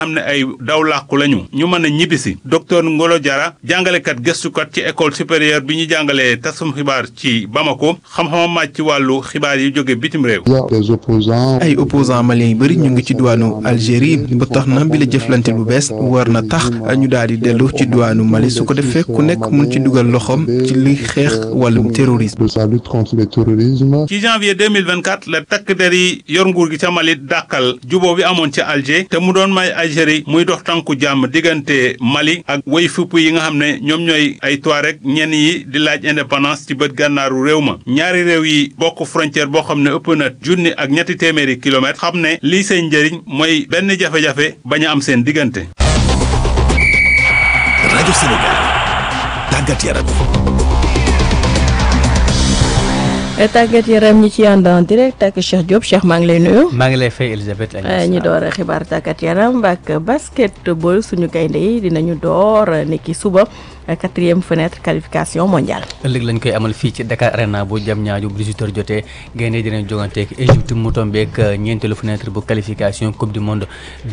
xam ne ay daw làqu lañu ñu mën a ñibbisi docteur Ngolo Diarra jàngalekat gëstukat ci école supérieure bi ñu jàngalee tasum xibaar ci Bamako xam-xamam màcc ci wàllu xibaar yi jóge bitim réew. ay opposants maliens yu bëri ñu ngi ci diwaanu Algérie ba tax na bi la jëflante bu bees war na tax ñu daal di dellu ci diwaanu Mali su ko defee ku nekk mun ci dugal loxoom ci li xeex wàllum terrorisme. ci janvier 2024 la takk der yi yor nguur gi ca Mali dàkkal juboo bi amoon ci Alger te mu doon may Algérie muy dox tànku jàmm diggante Mali ak way fupp yi nga xam ne ñoom ñooy ay Touareg ñenn yi di laaj indépendance ci bët gànnaaru réew ma ñaari réew yi bokk frontière boo xam ne ëpp na junni ak ñetti téeméeri kilomètres xam ne lii seen njëriñ mooy benn jafe-jafe bañ a am seen diggante. rajo Sénégal tàggat yaram. tàggat yaram ñi ci ànd en direct ak Cheikh Diop Cheikh maa ngi lay nuyu. maa ngi lay fay Elisabeth. ñu door xibaar tàggat yaram ak basketball suñu gaynde yi dinañu door niki suba. quatrième fenêtre qualification mondiale. ëllëg lañ koy amal fii ci Dakar Arena bu jam ñaaju bu 18h jotee gaynde dinañ joganteeg Égypte mu tombeek ñeenteelu fenêtre bu qualification coupe du monde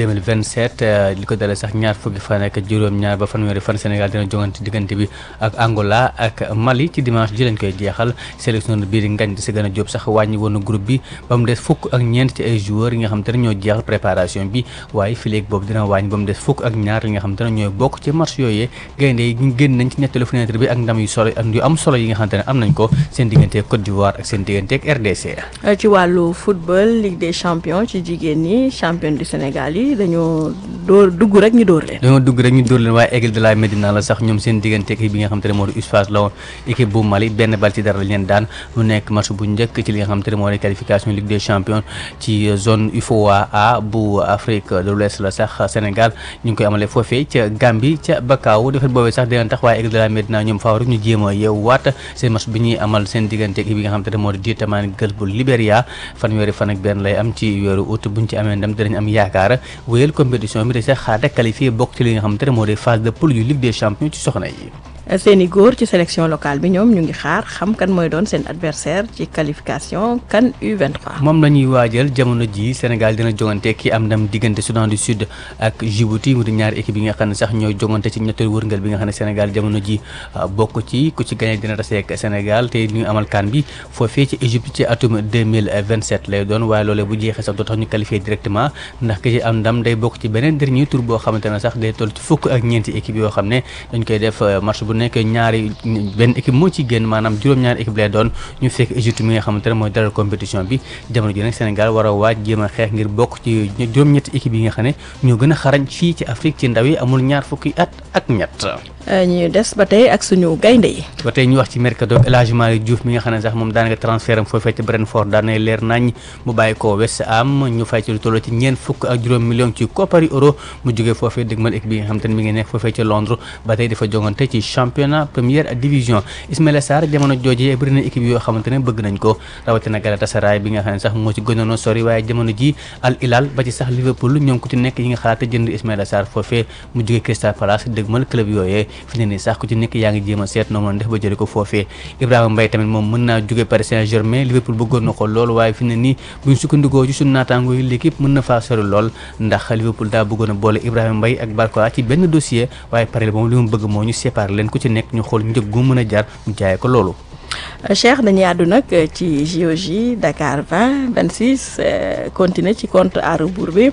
2027 li ko dalee sax ñaar fukki fan ak juróom-ñaar ba fanweeri fan Sénégal dina jogante diggante bi ak Angola ak Mali ci dimanche ji lañ koy jeexal sélection biir ngañ di si gën a jóob sax wàññi woon groupe bi ba mu des fukk ak ñeent ci ay joueurs yi nga xam te ne ñoo jeexal préparation bi waaye fileeg boobu dina wàññi ba mu des fukk ak ñaar yi nga xam te ne ñooy bokk ci match yooyee gaynde yi génn nañ ci ñetteelu fenêtre bi ak ndam yu solo ak yu am solo yi nga xamante ne am nañ ko seen digganteeg Côte d'Ivoire ak seen digganteeg RDC. ci wàllu football Ligue des champions ci jigéen ñi champion du Sénégal yi dañoo dóor dugg rek ñu dóor leen. dañoo dugg rek ñu dóor leen waaye Aigle de la Médina la sax ñoom seen digganteeg équipe bi nga xamante ne moo di USFAS la woon équipe bu Mali benn bal ci dara lañ leen daan mu nekk match bu njëkk ci li nga xamante ne moo di qualification Ligue des champions ci zone UFOA A bu Afrique de l'Ouest la sax Sénégal ñu ngi koy amalee foofee ca Gambie ca Bakau defet boobee sax dina tax waaye Aigle de la Médina ñoom faaw rek ñu jéem a yeewu waat seen match bi ñuy amal seen diggante équipe yi nga xamante ne moo di Diétamane Gueule bu Libéria fanweeri fan ak benn lay am ci weeru août buñ ci amee ndam dinañ am yaakaar wéyal compétition bi de sax xaar qualifié bokk ci li nga xamante ne moo di phase de poule yu Ligue des champions ci soxna yi seeni góor ci sélection locale bi ñoom ñu ngi xaar xam kan mooy doon seen adversaire ci qualification CAN U23. moom la ñuy waajal jamono ji Sénégal dina jongante ki am ndam diggante Soudan du Sud ak Djibouti mu di ñaari équipe yi nga xam ne sax ñooy jongante ci ñetteelu wërngal bi nga xam ne Sénégal jamono ji bokk ci ku ci gagné dina tase ak Sénégal te ñu amal CAN bi foofee ci Égypte ci atum 2027 lay doon waaye loolee bu jeexee sax doo tax ñu qualifié directement ndax ki ci am ndam day bokk ci beneen dernier tour boo xamante ne sax day toll ci fukk ak ñeenti équipe yoo xam ne dañ koy def match bu nekk ñaari benn équipe moo ci génn maanaam juróom-ñaari équipe lay doon ñu fekk Égypte mi nga xamante ne mooy dalal compétition bi jamono ji nag Sénégal war a waaj jéem a xeex ngir bokk ci juróom-ñetti équipe yi nga xam ne ñoo gën a xarañ fii ci Afrique ci ndaw yi amul ñaar fukki at ak ñett ñu des ba tey ak suñu gaynde yi ba tey ñu wax ci mercato élagement yi Diouf mi nga xam ne sax moom daanaka transfert am foofee ci Brentford daan nay leer nañ mu bàyyi ko West Ham ñu fay ci lu toll ci ñeent fukk ak juróom million ci koppari euro mu jógee foofee dëgmal équipe bi nga xam te ne mi ngi nekk foofee ci Londres ba tey dafa jongante ci championnat première division Ismaïla Sarr jamono jooje bëri na équipe yoo xamante ne bëgg nañ ko rawatina Galatasaray bi nga xam ne sax moo ci gënoon a sori waaye jamono ji Al Hilal ba ci sax Liverpool ñoom ku ci nekk yi nga xalaat jënd Ismaïla Sarr foofee mu jógee Crystal Palace dëgmal club yooyee fi ne nii sax ku ci nekk yaa ngi jéem a seet noo mën def ba jëlee ko foofee Ibrahima Mbaye tamit moom mën naa jóge Paris Saint-Germain Liverpool bëggoon na ko lool waaye fi ne nii buñ sukkandikoo ci suñu naataangoo yi l'équipe mën na faa sori lool ndax Liverpool daa bëggoon a boole Ibrahima Mbaye ak Barcola ci benn dossier waaye pare moom li mu bëgg moo ñu séparer leen ku ci nekk ñu xool njëg gu mën a jar mu jaayee ko loolu Cheikh dañuy àddu nag ci JOJ Dakar 20 26 continuer ci compte à rebours bi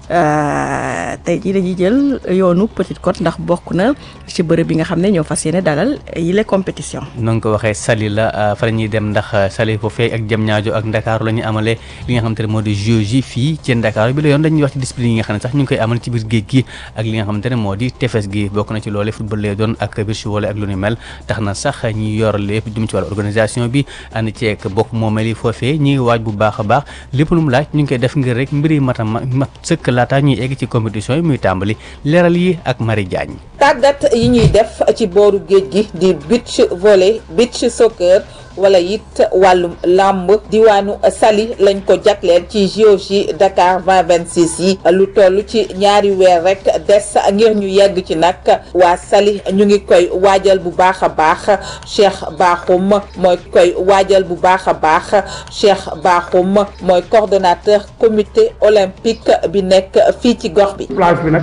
tey jii dañuy jël yoonu Petite Côte ndax bokk na ci bërëb bi nga xam ne ñoo fas yéene dalal yile compétition. na nga ko waxee Saly la fa la ñuy dem ndax Saly foofee ak Diamniadio ak Ndakaaru la ñuy amalee li nga xam te ne moo di JOJ fii ci Ndakaaru bi la yoon dañuy wax ci discipline yi nga xam ne sax ñu ngi koy amal ci biir géej gi ak li nga xamante ne moo di tefes gi bokk na ci loole football lay doon ak beach volley ak lu ni mel tax na sax ñi yor lépp jëm ci wàllu organisation bi ànd ceeg bokk moomeel yi foofee ñi ngi waaj bu baax a baax lépp lu mu laaj ñu ngi koy def ngir rek mbiri mata mat sëkk laata ñuy egg ci compétition yi muy tàmbali leeral yi ak Marie Diagne tàggat yi ñuy def ci booru géej gi di beach volley beach soccer wala it wàllum làmb diwaanu Saly lañ ko jagleel ci JOJ Dakar 2026 yi lu toll ci ñaari weer rek des ngir ñu yegg ci nag waa Saly ñu ngi koy waajal bu baax a baax Cheikh Bakhoum mooy koy waajal bu baax a baax Cheikh Bakhoum mooy coordonnateur comité olympique bi nekk fii ci gox bi. plage bi nag